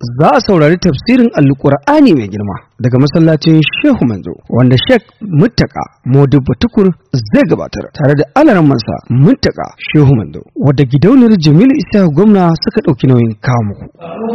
za a saurari tafsirin alkur'ani mai girma daga masallacin shehu manzo wanda shek muttaka modibba tukur zai gabatar tare da alaramansa muttaka shehu manzo wadda gidauniyar jamilu isa gwamna suka ɗauki nauyin kawo muku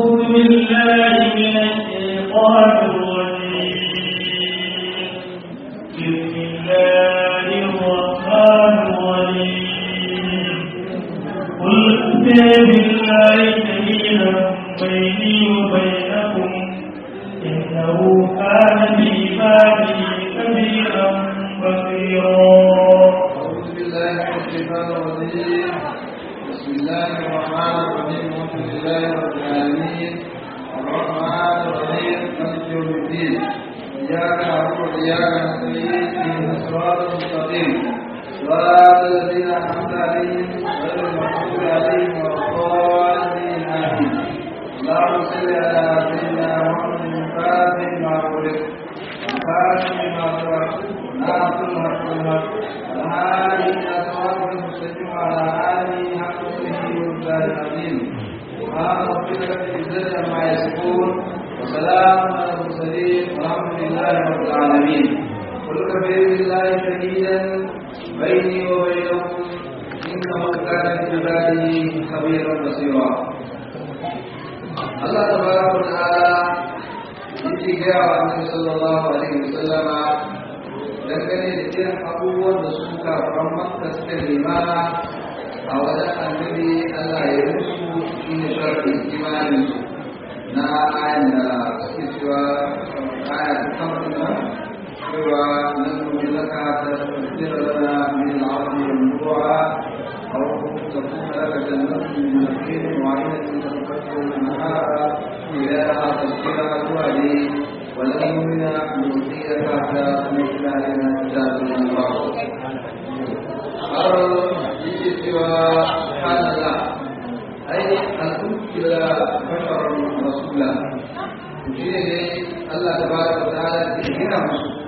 أعوذ بالله من الشيطان الرجيم بسم الله الرحمن الرحيم الحمد لله رب العالمين الرحمن الرحيم مالك يوم الدين إياك نعبد وإياك نستعين اهدنا الصراط المستقيم صراط الذين أنعمت عليهم غير المغضوب عليهم ولا الضالين آمين اللهم صل على سيدنا محمد الفاتح ما أغلق الفاتح ما سبق ناصر الحق بالحق الهادي إلى صراط المستقيم وعلى آله حق قدره ومقداره العظيم سبحان ربك رب العزة عما يصفون وسلام على المرسلين والحمد لله رب العالمين قل كفى بالله شهيدا بيني وبينكم إنه كان بعباده خبيرا بصيرا Allah tabaraka wa ta'ala yake gaya wa Annabi sallallahu alaihi wasallama dangane da irin abubuwan da su kafaran Makka suka nema a wajen Annabi Allah ya musu shi ne sharri imanin su na ayan da suke cewa aya ta kamar nan cewa nan kuma laka ta tsira lana min al'ardi wal nubuwa أو تكون لك جنة من نخيل وعينة تنفجر النهار إلىها تذكرة وعلي ولن يؤمن نؤتيك حتى تنزل علينا كتاب من الله أرى سوى سبحان الله أي أن تمثل بشرا رسولا وشيء الله تبارك وتعالى تهينا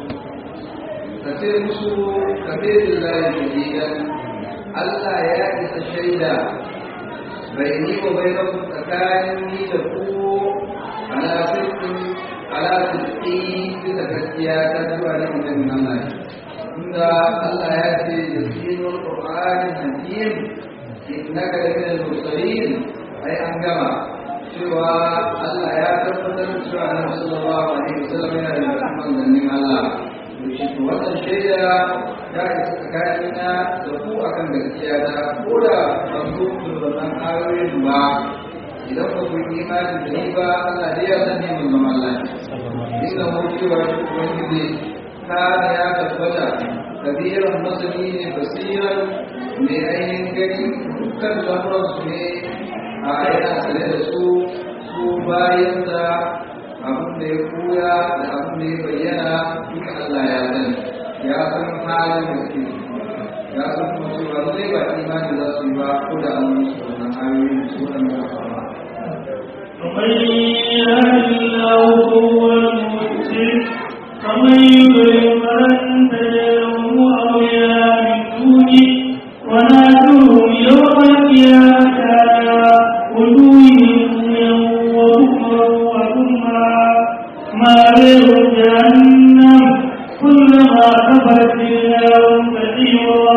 كثير مسلم كثير الله شديدا Allah ya isa shaida bai ni wa bai rabu tsakanin ni da ku ala sirrin ala sirri bisa gaskiya ta zuwa ne mutum Allah inda Allah ya ce yasinul qur'ani hakim innaka la min al-mursalin ai an gama cewa Allah ya tabbatar da cewa Annabi sallallahu alaihi wasallam yana da manzannin Allah wannan shaida ya isa tsakanina da ku akan gaskiya ta ko da ban zo da wannan ayoyin ba idan ba ku yi imani da ni ba Allah dai ya san ni mun zama Allah inda mu cewa shi ubangiji kana ya tabbata kabiran masani ne basiran mai ainihin gani dukkan lamuran su ne a yana sane da su su bayan da abin da ya koya da abin da ya bayyana duka Allah ya sani ya san halin da ke ya san kuma cewa zai ba imani za su yi ba ko da an musu wannan ayoyi da su wannan ya fara ومن يهد الله فهو المهتد ومن يضلل فلن تجد له اولياء من دونه ونادوهم يوم القيامه على وجوههم وبكرا وكما ما لهم جهنم كلما كفرت زدناهم سعيرا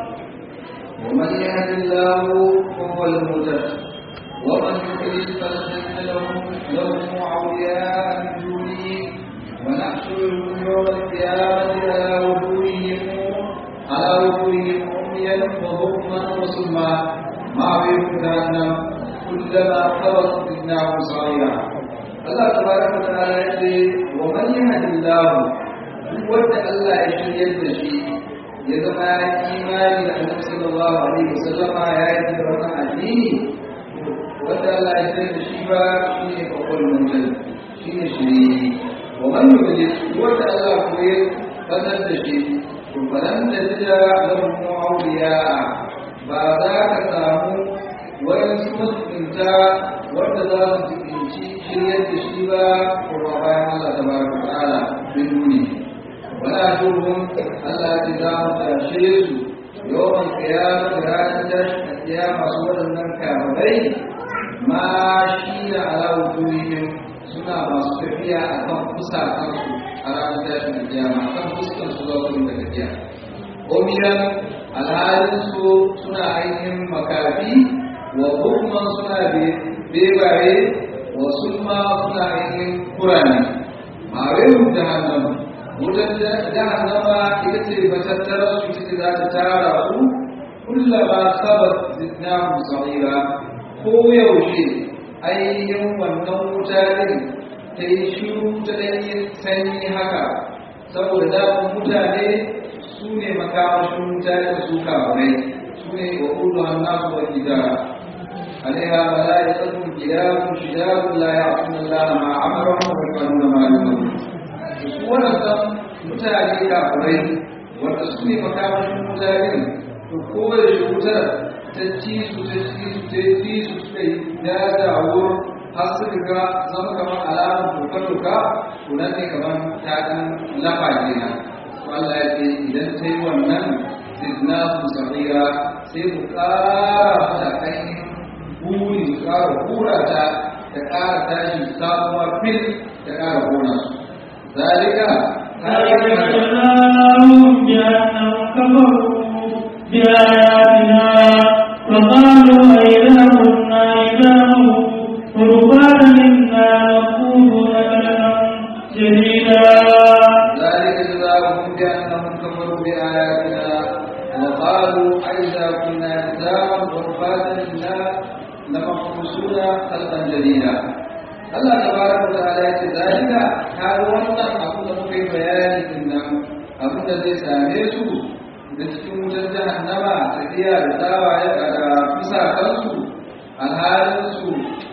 ومن يهد الله فهو المهتد ومن يضلل فلن تجد له له اولياء من دونه ونحشرهم يوم القيامه على وجوههم على وجوههم عميا وبكما وصما ما بهم جهنم كلما خبط زدناهم صغيرا الله تبارك وتعالى يقول ومن يهد الله wanda Allah ya shiryar da shi ya zama ya imani da Annabi sallallahu alaihi wasallam ya yi da wannan addini wanda Allah ya shiryar da shi ba shi ne babban mutum shi ne shiri wa man yudli wanda Allah ko ya fadar da shi to falan da jira lahum awliya ba za ka samu wani mutunta wanda za su tsinci shiryar da shi ba ko bayan Allah tabaraka wa ta'ala bin duniya ولا ترهم ألا تدام تأشير يوم القيامة لا تدش القيامة صورة من كامبين ma shi da alawu turihim suna masu tafiya a kan kusa kansu a ranar tashin kiyama kan fuskar su za su da tafiya omiyan alhalin su suna ainihin makafi wa hukman suna bebaye wa sulma suna ainihin kurani ma'arin jahannama wutar jahannama ita ce matattara su ita ce za ta tara ku kullama sabat zidnahu sa'ira ko yaushe ainihin wannan wuta din ta yi shiru ta ɗanyen sanyi haka saboda damun mutane su ne makamashin wuta da su kamurai su ne wa kullu hannasu wa gidara عليها ملائكة كلاب شداد لا يعصون الله ما أمرهم ويفعلون ما يؤمرون wannan mutane kafirai wanda su ne makamashin mutane to kowace wutar ta ci su ta ci su ta ci su suka yi dadawar har su riga zama kamar alamar doka-doka to nan ne kamar ta ɗan lafa kenan to Allah ya ce idan ta yi wannan zidna su sa'ira sai mu ƙara mata ainihin buri su ƙara hura ta ta ƙara tashi sabuwar fil ta ƙara hona su zalika ذلك جزاؤهم بأنهم كفروا بآياتنا وقالوا أئذا كنا عظاما ورفاتا إنا نقول لنا شديدا ذلك جزاؤهم بأنهم كفروا بآياتنا وقالوا أئذا كنا عظاما ورفاتا إنا لمحبوسون خلقا جديدا Allah tabaraka wa ta'ala ya ce zalika har wannan abu da muka yi bayani din nan abin da zai same su da cikin wutar jahannama tafiya da tsawaye da fusa kansu alhalin su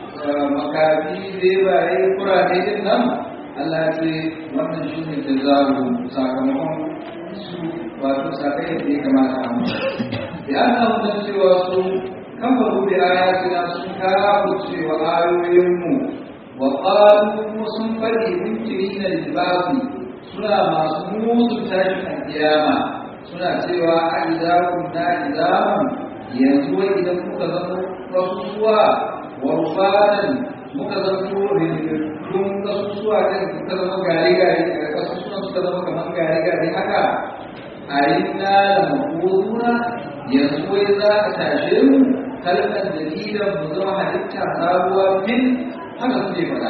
makafi bebaye kurane din nan Allah ya ce wannan shi ne jazaru sakamakon su wato sakai da ya kamata a mutu ya Allah mun cewa su kafaru da ayatina sun kawo cewa ayoyinmu وقالوا sun faɗi munkiri na libafi suna masu musu tashin alkiyama suna cewa a idakun na idaman yanzu wai idan muka zama kasusuwa wa rufanan muka zama rinrikun kasusuwa ɗin suka zama gari-gari daga kasusuwan suka zama kamar gari-gari haka a yi na da makoduna yanzu wai za a tashe mu kalmar dalilan mu zama halitta sabuwa fil haka suke faɗa.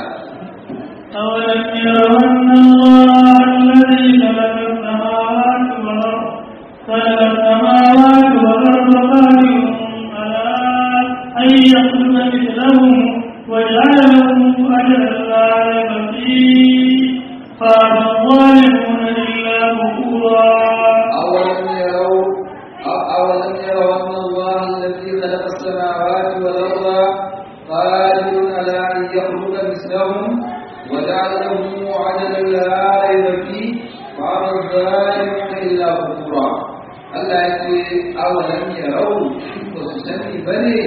أولم يروا أن الله الذي خلق السماوات والأرض خلق السماوات والأرض قادر على أن يخلق مثلهم وجعل لهم أجلا لا ريب فيه قال الظالمون إلا كفورا أولم يروا أولم يروا أن الله الذي خلق السماوات والأرض قادر على أن يخلق مثلهم وجعل لهم عددا لا ريب فيه وأبى الظالمون إلا كفورا Allah ya ce awalan yarau ba su sani ba ne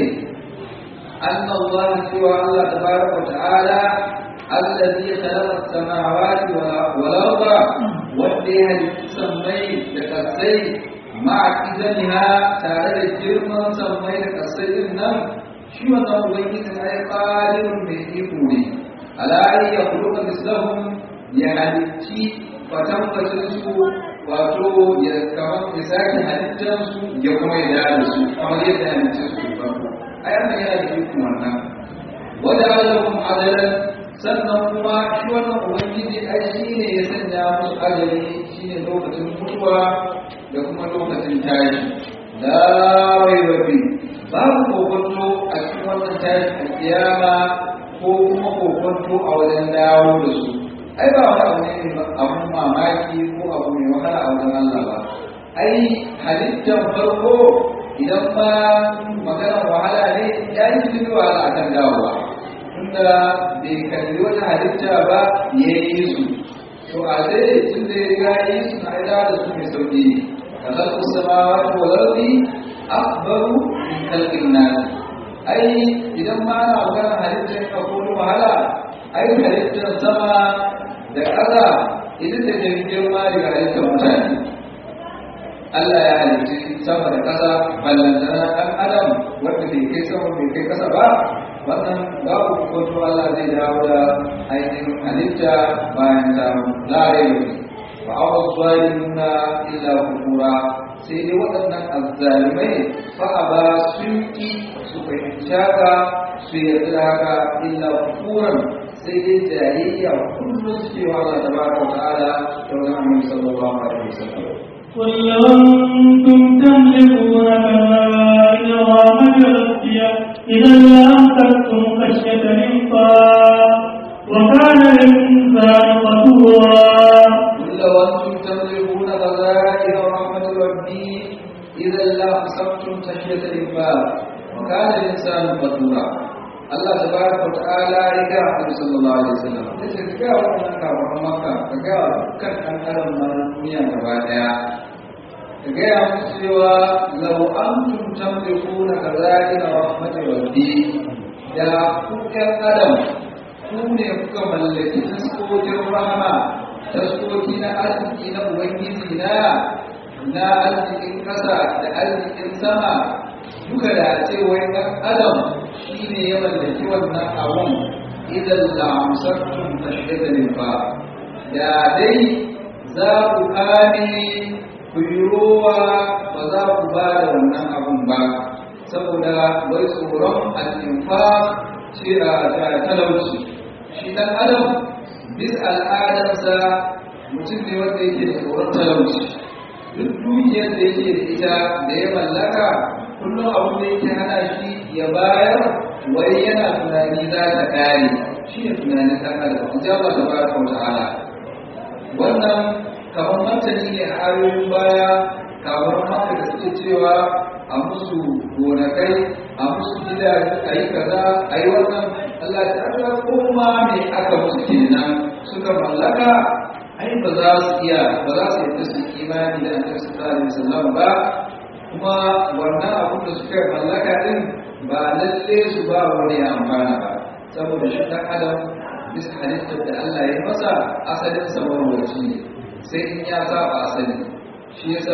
أن الله سوى الله تبارك وتعالى الذي خلق السماوات والأرض وديها لتسمي لكسي مع إذنها تعالى الجرم سمي لكسي النم شو نوبيت أي قادر من إيقوني على أن يخلق مثلهم يهلكي فتنفتسوا wato ya kamar ya sake halittarsu ya kuma ya da su kamar yadda halittarsu ya farko ai Allah yana da iko wannan wanda alakum adalan sannan kuma shi wannan ubangiji ai shi ne ya sanya musu ajali shi ne lokacin mutuwa da kuma lokacin tashi la raiba fi babu kokonto a cikin wannan tashi a kiyama ko kuma kokonto a wajen dawo da su ai ba wani abu ne abun mamaki ko abu mai wahala a wajen Allah ba ai halittar farko idan ma maganar wahala ne ya yi cikin wahala akan dawowa tunda bai kalli wata halitta ba ya yi su to a zai tun da ya yi su na ida da su mai sauki ka zalku samawa ko lardi akbaru min kalkin nasi ai idan ma ana maganar halittar ka ko wahala ai halittar sama da ƙasa ita ta jirgin girma daga halittar mutane Allah ya halitti sama da ƙasa ballantana ɗan adam wanda bai kai sama bai kai ƙasa ba wannan babu koto Allah zai dawo da ainihin halitta bayan ta lare ba a wasu zalimuna illa kufura sai dai waɗannan azzalimai fa a ba sun ƙi su fahimci haka su yarda da haka illa kufuran sai dai jayayya kullum suke wa Allah tabaraka wa ta'ala da wani annabi sallallahu alaihi wasallam قل لو أنتم تملكون كبائر رحمة ربي إذا لأمسكتم خشية الإنفاق وكان الإنسان قتورا قل لو أنتم تملكون خزائن رحمة ربي إذا لأمسكتم خشية الإنفاق وكان الإنسان قتورا Allah tabaraka wa ta'ala ya ga Annabi sallallahu alaihi wasallam yace ka ga wannan kafaran Makka ka ga kan kan karan duniya gaba daya ka ga ya musu cewa law antum tamlikuna kazalika rahmatir rabbi da ku kan adam ku ne kuka mallaki taskokin rahama taskoki na arziki na ubangiji na na arzikin kasa da arzikin sama duka da ce wai ɗan adam shi ne ya mallaki wannan abun idan la'amsattun tashidalin ba da dai za ku kame ku yi rowa ba za ku ba da wannan abun ba saboda wai tsoron al'infa ce a talauci shi ɗan adam bis al'adarsa mutum ne wanda yake da tsoron talauci duk dukiyar da yake da ita da ya mallaka kullum abin da yake hana shi ya bayar wai yana tunani za ta kare shi ne tunanin ɗan adam in ji Allah tabaraka wa ta'ala wannan kamar martani ne a ayoyin baya kamar haka da suke cewa a musu gonakai a musu gidaje a yi kaza a yi wannan Allah ta aka koma me aka musu kenan suka mallaka ai ba za su iya ba za su yi su imani da annabi sallallahu alaihi wasallam ba kuma wannan abin da suka mallaka din ba lalle su ba wani amfana ba saboda shi dan adam bisa halittar da Allah ya masa asalin sa marwaci ne sai in ya saba asali shi yasa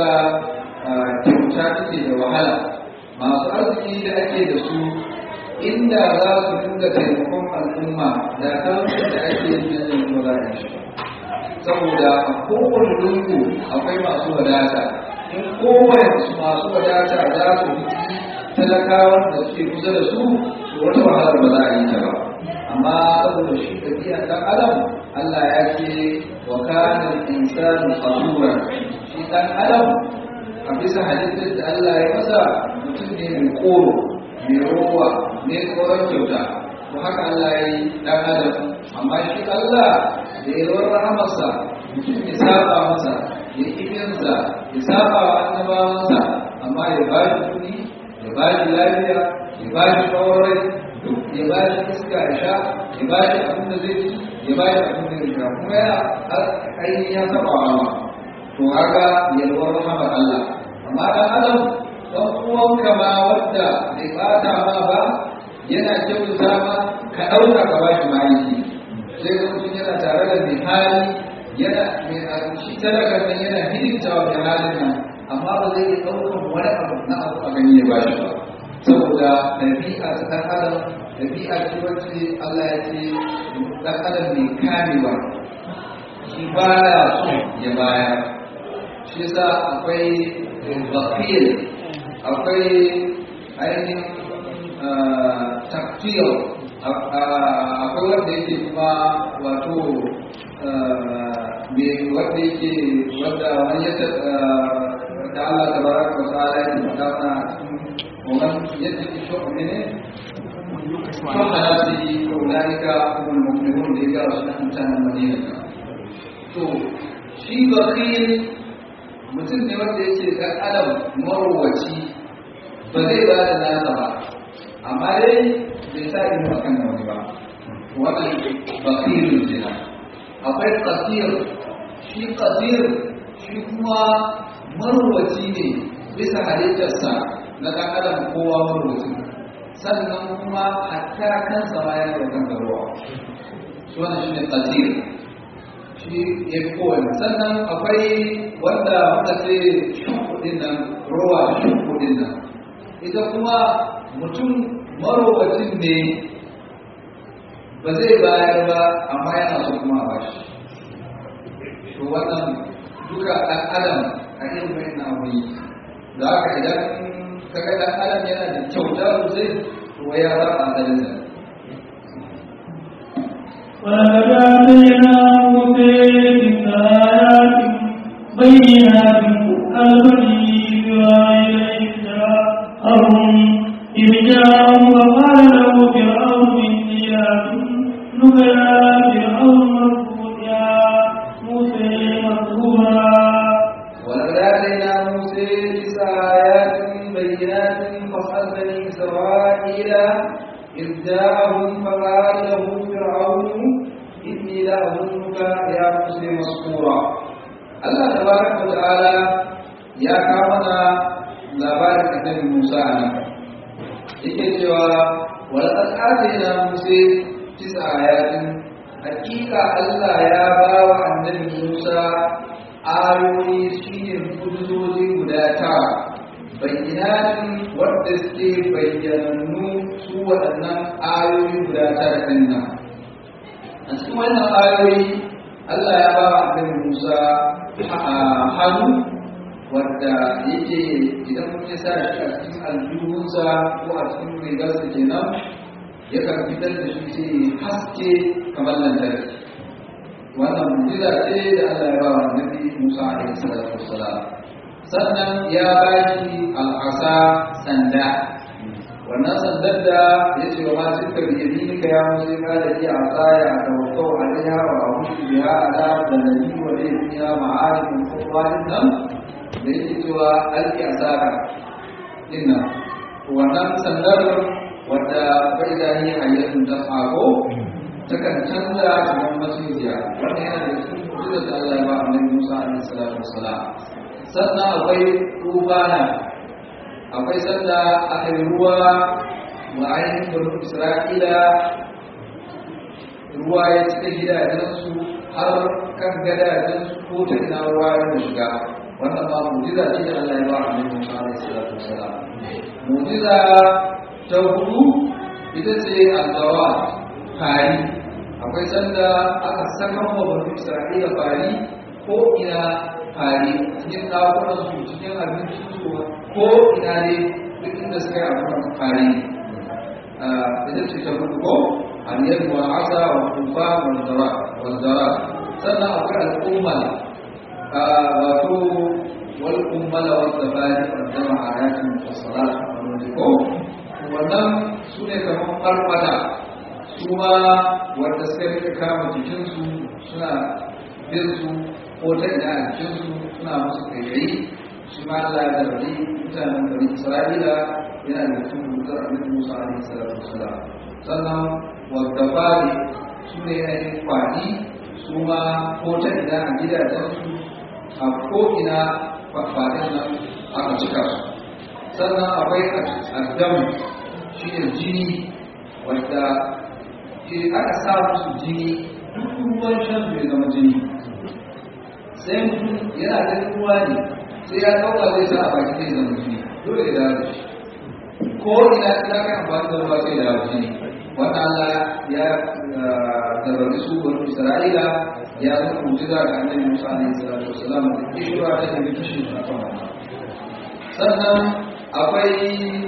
kyauta take da wahala masu arziki da ake da su inda za su dinga taimakon al'umma da talaucin da ake yin yanzu ba za a yi shi saboda a kowane lungu akwai masu wadata in kowane masu wadata za su fi talakawan da suke kusa da su to wata wahalar ba za a yi ta ba amma saboda shi tafiya ɗan adam Allah ya ce wa kana insanu qasura shi ɗan adam a bisa halittar da Allah ya masa mutum ne mai koro mai rowa mai tsoron kyauta to haka Allah ya yi ɗan adam amma shi Allah da yalwar rahamarsa mutum ya saba masa ya ƙifinsa ya saba wa annabawansa amma ya ba shi kuɗi ya ba shi lafiya ya ba shi shawarai ya ba shi iska ya sha ya ba shi abin da zai ci ya ba shi abin da zai sha kuma ya ainihin ya saba wa Allah to haka yalwar rahamar Allah amma dan adam dan uwanka ma wadda bai bata ma ba yana kyautata ma ka ɗauka ka ba shi ma'aiki sai ga mutum yana tare da mai hali yana mai abinci talakar nan yana hidimta wa mai halin nan amma ba zai iya ɗaukan wani abu na abu a gani ya ba shi ba saboda ɗabi'a ta ɗan adam ɗabi'a ce wacce Allah ya ce ɗan adam mai kamewa shi ba ya so ya bayar shi yasa akwai bakil akwai ainihin taktil akwai wanda yake kuma wato me wanda yake wanda wani ya da Allah ta baraka wa ta'ala ya faɗa mana a cikin wannan yadda ke shi ne ne kan halasi ko ulaika humul mu'minun da ya ga wasu mutanen Madina to shi bakil mutum ne wanda yake dan adam marwaci ba zai ba da nasa ba amma dai bai sa ido akan da wani ba wannan basirun jina akwai kasir shi kasir shi kuma marwaci ne bisa halittarsa na ɗan adam kowa marwaci sannan kuma hatta kansa ma yana da kan ruwa shi wannan shi ne kasir shi ya fi kowane sannan akwai wanda muka ce shukudin nan ruwa shukudin nan ita kuma mutum marowacin ne ba zai bayar ba amma yana so kuma a bashi to wannan duka ɗan adam a irin mai na abu da haka idan kaga ɗan adam yana da kyauta sosai to ya za a zalin da ولقد آتينا موسى تسع آيات بينات قال بني إسرائيل إذ جاءهم إذ جاءهم وقال له فرعون إني لأظنك يا فرعون مردود يا موسى مسرورا ولقد آتينا موسى تسع آيات بينات فاسأل بني إسرائيل إذ جاءهم فقال له فرعون إني لأظنك يا موسى مسرورا الله تبارك وتعالى يا كامنا labarin annabi Musa a nan yake cewa walaqad atayna Musa tis'a ayatin hakika Allah ya ba wa annabi Musa ayoyi shine kuduroji guda tara bayyanatin wadda suke bayyanannu su waɗannan ayoyi guda tara ɗin nan a cikin wannan ayoyi Allah ya ba wa annabi Musa hannu wadda yake idan mun ya sa shi a cikin aljihunsa ko a cikin rigarsa kenan yakan fitar da shi sai haske kamar lantarki wannan mujiza ce da Allah ya ba wa Nabi Musa alaihi salatu wassalam sannan ya ba shi al'asa sanda wannan sandar da ya ce wa ma tilka bi yaminika ya musa ka da iya asaya da wakau alaiha wa abushi biha ala da nabi wa da fiha ma'arifin qur'anin nan da yake cewa alki asaka dinnan wannan sandar wadda bai da ni hayyatun ta fago takan canza kamar macijiya wannan yana da cikin mu'jizar da Allah ya ba annabi Musa alaihi salatu wassalam sannan akwai tufana akwai sanda aka yi ruwa wa ainihin banu Isra'ila ruwa ya cika gidajensu har kan gadajensu ko ta ina ruwa ya shiga wannan ma mu'jiza ce da Allah ya ba annabi Musa alaihi salatu wassalam mu'jiza ta hudu ita ce al-zawat fari akwai sanda aka saka wa banu Isra'ila fari ko ina fari cikin ɗakunan su cikin abincin su ko ina ne duk inda suka yi abubuwan fari ita ce ta hudu ko aliyar wa asa wa kufa wa zara sannan akwai al'umma wato wal ummala wa tabani wa jama'a ayatin wa salat ko wannan su ne kamar farfada su ma wanda suka rika kama jikinsu suna bin su ko ta ina a jikinsu suna musu kayayi shi ma Allah ya zargi mutanen bari Isra'ila yana da cikin rubutar Annabi Musa alaihi salatu wasalam sannan wadda fari su ne ainihin kwani su ma ko ta ina a gidajensu a ko ina faɗin nan aka cika su sannan akwai addam shi ne jini wadda aka sa musu jini duk ruwan shan bai zama jini sai mutum yana ganin ruwa ne sai ya ɗauka zai sa a baki zai zama jini dole ya dawo shi ko ina ina kan amfani da ruwa sai ya dawo jini wanda Allah ya zarrabi su wani Isra'ila ya zama mujiza ga annabi Musa alaihi salatu wasalam da kishira ta da kishin a kan wannan sannan akwai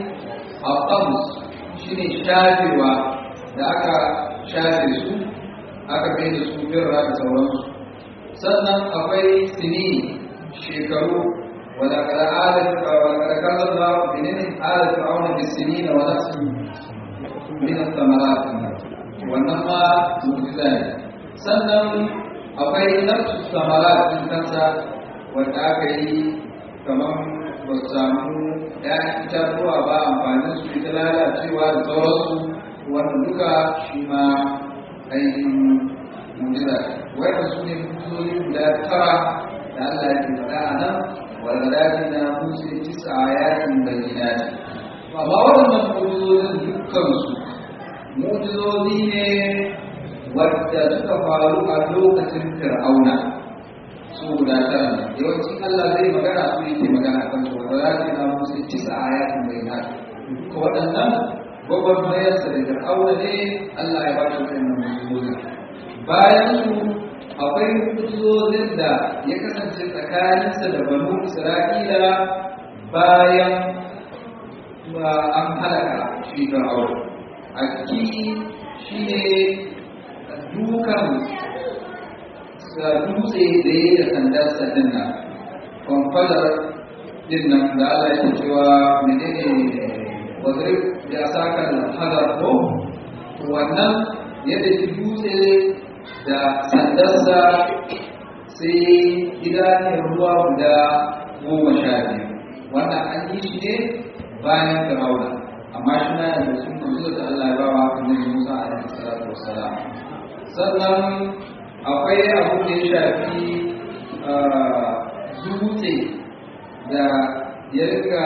aqams shine shafewa da aka shafe su aka kai da su birra da sauransu sannan akwai sini shekaru wala kada alat wala kada kaza da menene alat fir'auna bis sinin wa nafsi min ath-thamarat wannan ma mu'jiza ne sannan akwai nafsu thamarat din kansa wanda aka yi kamar ba su samu ‘ya'yan itatuwa ba amfanin su ita lalacewa da sauransu wanda duka shi ma ainihin mujiza wanda su ne mutuzoyi guda tara da Allah ya ke faɗa a nan walgadaji na musu tisa a yakin bayyana ce amma waɗannan mujizozin dukkansu mujizozi ne wadda suka faru a lokacin fir'auna su guda tara ne yawancin Allah zai magana su yake magana kan su wanda za ki na musu tisa a yakin bayyana ko waɗannan gwagwarmayarsa da fir'auna ne Allah ya ba shi wannan mu'jizozi bayan su akwai mu'jizozin da ya kasance tsakaninsa da banu Isra'ila bayan an halaka shi fir'auna a ciki shi ne dukan dutse da ya da sandarsa din nan kwamfadar din nan da Allah ya cewa menene wadrib ya saka hadar ko wannan yadda ki dutse da sandarsa sai gidanen ruwa guda goma sha biyu wannan an yi shi ne bayan fir'auna amma shi na da sun kusa da Allah ya ba wa annabi Musa alaihi salatu wassalam sannan akwai abu da ya shafi dutse da ya riga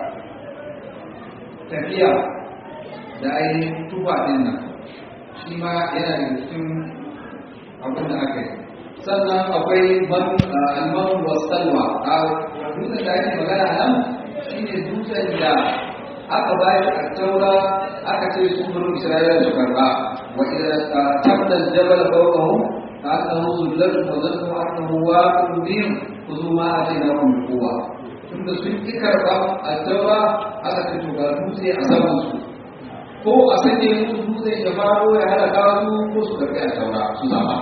tafiya da ainihin tuba din nan shi ma yana da cikin abin da aka yi sannan akwai almanu wasalwa a dutsen da ake magana nan shi ne dutsen da aka ba shi a taura aka ce su buru isra'ila su karba wa idan tabdal jabal fawqahum ka annahu zullatun wa zannu annahu waqi'un bihim khudhu ma atainakum bi quwwa tunda sun ki karba a taura aka ce to ga dutse a saman su ko a sanya musu dutse ya faro ya halaka su ko su karbi a taura su zama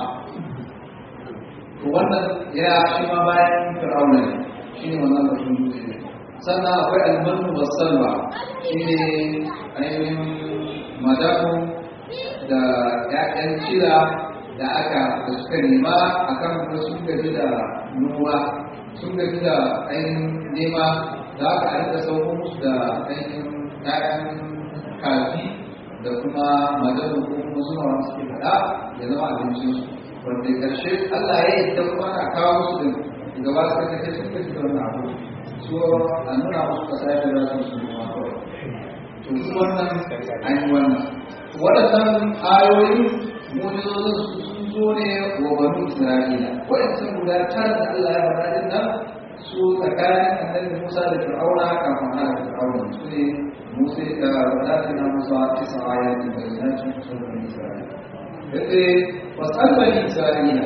to wannan ya shi ma bayan fir'auna ne shi ne wannan batun dutse ne sannan akwai almanu wasalwa shi ne ainihin madafu da ya'yan cira da aka da suka nema a kan kuma sun gaji da noma sun gaji da ainihin nema da aka aika sauko musu da ainihin ya'yan kafi da kuma madafu ko kuma suna wani suke faɗa ya zama abincinsu wanda ƙarshe Allah ya yi da kuma na kawo musu da gaba suka kace sun gaji da wannan abu so a nuna musu kasa da za su su noma kawai to su wannan an yi wannan waɗannan ayoyi mujizozin su sun zo ne wa banu isra'ila waɗancan guda tara da Allah ya faɗa din nan su tsakanin annabi Musa da Fir'auna kafin hana Fir'auna su ne Musa da wadatina Musa tisa ayatin bayyanatin sun bani Isra'ila yace wasal bani Isra'ila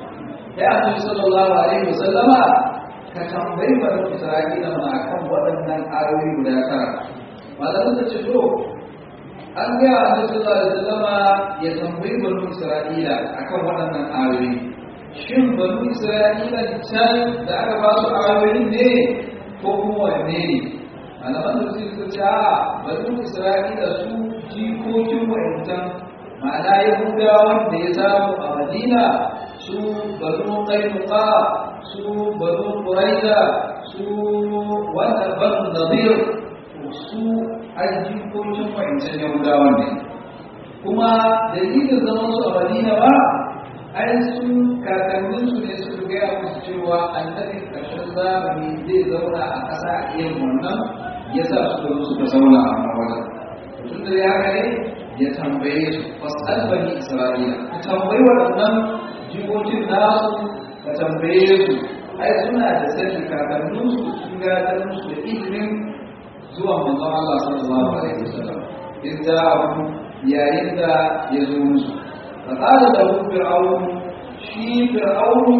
ya annabi sallallahu alaihi wasallama ka tambayi bani Isra'ila ma akan waɗannan ayoyi guda tara malamin da ce to an ga annabi sallallahu alaihi wasallama ya tambayi bani Isra'ila akan waɗannan ayoyi shin bani Isra'ila can da aka ba su ayoyin ne ko kuma wanne ne malaman da su ce a bani Isra'ila su jikokin wa'ancan ma'ana yahudawan da ya samu a madina su banu qainuqa su banu quraiza su wanda banu nadir su ajikokin wa'ancan yahudawan ne kuma dalilin zaman su a madina ba ai sun kakannin su ne suka gaya musu cewa annabi ƙarshen zamani zai zauna a ƙasa a irin wannan ya sa suka zo suka zauna a wannan tun da ya ne ya tambaye su fasal bani isra'ila ka tambayi waɗannan jikokin nasu ka tambaye su ai suna da sani kakannin su sun gadar musu da ilimin zuwa manzon Allah sallallahu alaihi wasallam in da abu yayin da ya zo musu fa qala lahu fir'aun shi fir'aun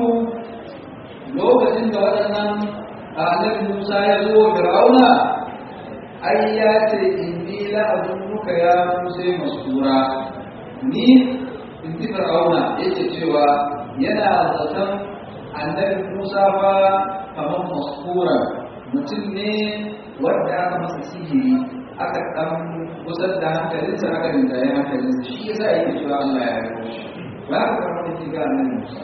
lokacin da waɗannan annabi Musa ya zo fir'auna ai ya ce inni la azunnuka ya musa masura ni in ji fir'auna yake cewa yana zaton annabi musa fa kamar maskura mutum ne wanda aka masa sihiri aka dan gusar da hankalinsa aka rinjaye hankalinsa shi yasa yake cewa Allah ya yi shi ba ka kamar da ga annabi musa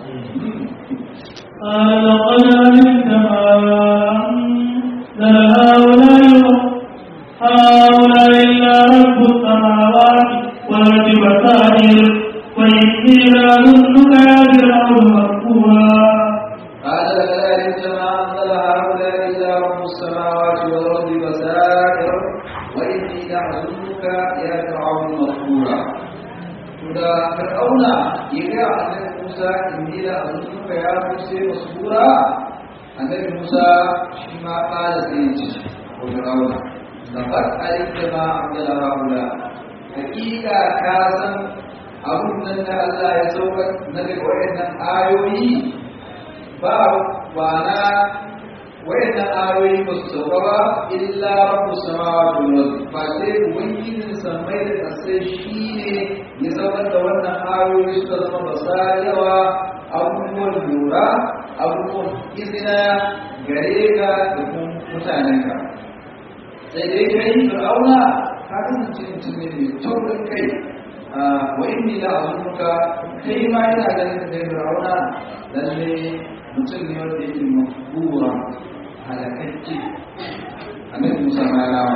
قال لقد علمت ما أنزل هؤلاء هؤلاء إلا رب السماوات والأرض بصائر وإني لأظنك يا فرعون مذكورا قال كذلك ما أنزل هؤلاء إلا رب السماوات والأرض بصائر وإني لأظنك يا فرعون مذكورا da fir'auna ya ga annabi Musa inni la azunka ya Musa masura annabi Musa shi ma kala sai ya ce ko fir'auna laqad alimta ma amila haula hakika ka san abun nan da Allah ya saukar na daga wayannan ayoyi ba ba na wayannan ayoyi ba su sauka ba illa rabbus samawati wal ardi fa sai ubangijin samai da kasai shine ya saukar da wannan ayoyi suka zama basirawa abubuwan lura abubuwan izina gare ka da kuma mutanenka sai dai kai fir'auna ka kasance mutum ne mai taurin kai wa inni la azunka kai ma ina ganin da kai fir'auna lalle mutum ne wanda yake makbura halakacce annabi Musa ma ya rama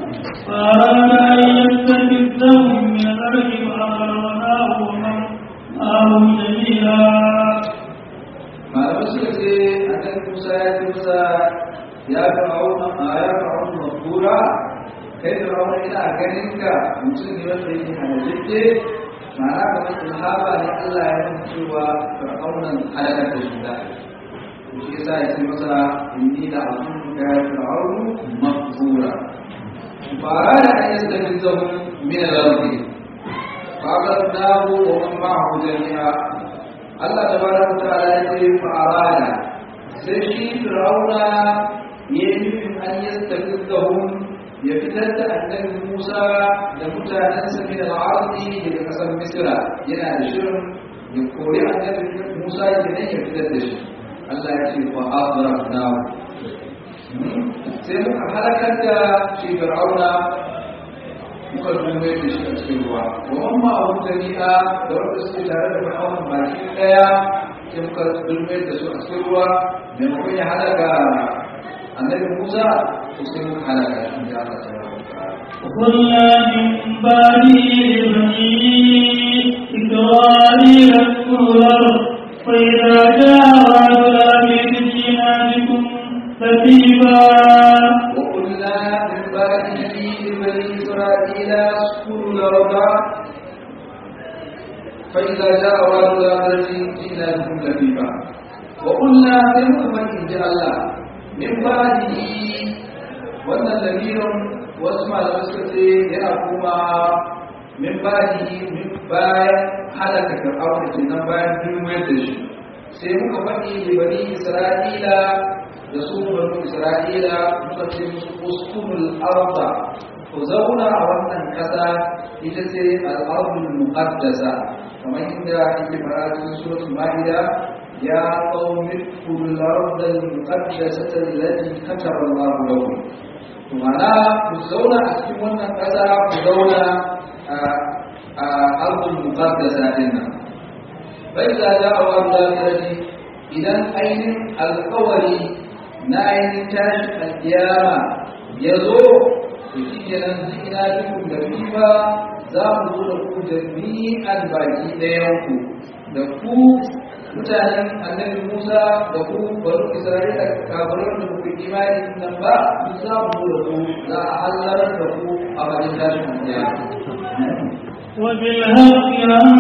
فأراد أن يستفزهم من الأرض فأغرقناه ومن معه جميعا malamai suka ce annabi Musa ya ce musa ya fir'auna a ya fir'auna makbura kai fir'auna ina ganin ka mutum ne wanda yake halakacce ma'ana kamar ilhaba ne Allah ya san cewa fir'aunan halakar da shi da shi yasa ya ce masa inni la azunka ya fir'aunu makbura فأراد أن يستفزهم من الأرض فأخذناه ومن معه جميعا الله تبارك وتعالى يقول فأراد سيشي فرعون يمكن أن يستفزهم يفتد أن موسى لمتعنس من العرض لكسر مصر ينا شرم يقول أن موسى يجنين يفتد الله يقول فأغرقناه sai muka halakar da shi fir'auna muka dume da shi a cikin ruwa wa mamma abu jami'a da wanda suke tare da fir'auna baki daya sai muka dume da su a cikin ruwa maimakon ya halaka annabi musa to sai muka halaka shi da Allah ta yi وقلنا من بعده لبني إسرائيل اذكروا الأرض فإذا جاء وعد الأمير جئنا بكم تثيبا وقلنا من بعده لبني إسرائيل اسكنوا الأرض فإذا جاء وعد الآخرة جئنا بكم لبيبا وقلنا لهم إن جاء الله من بعده wannan lamirin wasu malamai suka ce yana kuma min ba'dihi min bayan halaka fir'auna kenan bayan dulmuyar da shi sai muka faɗi da bani isra'ila da su banu isra'ila muka ce musu uskunul arda ku zauna a wannan ƙasa ita ce al'adul muqaddasa kamar inda yake fara cikin suratul ma'ida ya qaumi kullu ardal muqaddasata allati kataba Allahu lakum to mana ku zauna a cikin wannan ƙasa ku zauna a ardul muqaddasa din nan bai da da'awa da idan ainihin alƙawari na ainihin tashin alkiyama ya zo da shi kenan jina dukkan da riba za mu zo da ku jami'an baki ɗayanku da ku mutanen annabi musa da ku bari isra'ila kafirar da kuka imani nan ba duk za mu zo da ku za a hallarar da ku a bakin tashin alkiyama وبالحق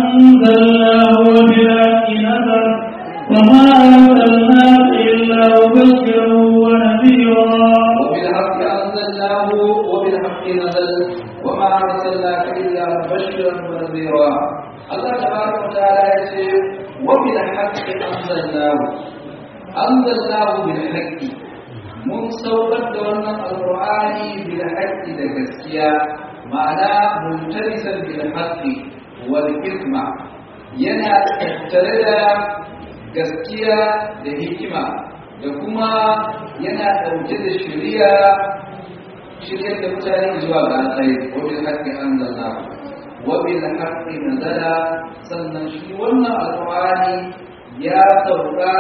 أنزلناه وبالحق نزل وما أرسلناك إلا مبشرا ونذيرا وبالحق أنزلناه وبالحق نزل وما أرسلناك إلا مبشرا ونذيرا الله تبارك وتعالى يقول وبالحق أنزلناه أنزلناه بالحق mun saukar da wannan alƙur'ani bil haqqi da gaskiya ma'ana multarisan bil haqqi wal hikma yana tattare da gaskiya da hikima da kuma yana ɗauke da shari'a shiryar da mutane zuwa ga alkhairi wa bil haqqi anzalna wa bil haqqi nazala sannan shi wannan alqur'ani ya sauka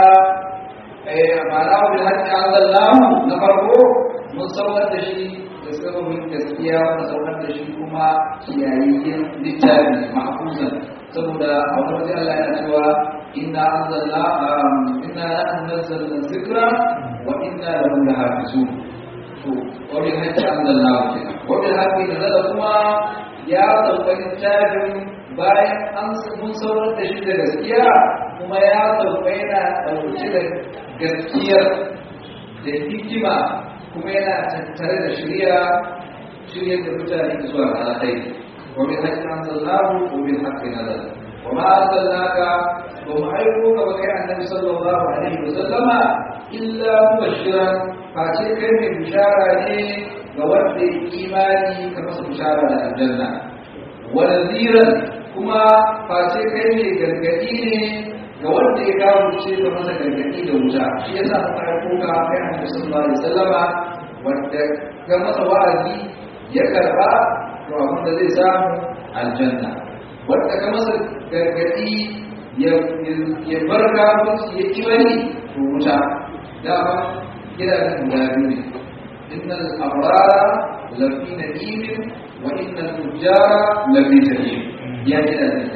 eh ma'ana wa bil haqqi anzalna na farko mun saukar da shi da sababin gaskiya mun saukar da shi kuma kiyayyen littafi mahfuzan saboda a wani wajen Allah yana cewa inna anzalna inna anzalna dhikra wa inna lahu lahafizun to wani hakki anzalna kenan wani hakki da zada kuma ya sauka littafin bayan an mun saurar da shi da gaskiya kuma ya sauka yana ɗauke da gaskiyar da hikima kuma yana tattare da shirya shirya da mutane zuwa ga alkhairi wa bil haqqi anzalnahu wa bil haqqi nazala wa ma arsalnaka wa ma ayyuka wa kai annabi sallallahu alaihi wa sallama illa mubashiran face kai mai bishara ne ga wanda ya imani ka masa bishara da aljanna wa nadhiran kuma face kai mai gargadi ne ga wanda ya kawo ce ga masa gargadi da wuta shi yasa muka aiko ka kai annabi sallallahu alaihi wasallama wanda ga masa wa'azi ya karba to abin da zai samu aljanna wanda ga masa gargadi ya ya bar kafirci ya kibari to wuta dama gidajen guda biyu ne innal abrara lafi na'imin wa innal fujjara lafi jahim ya gidajen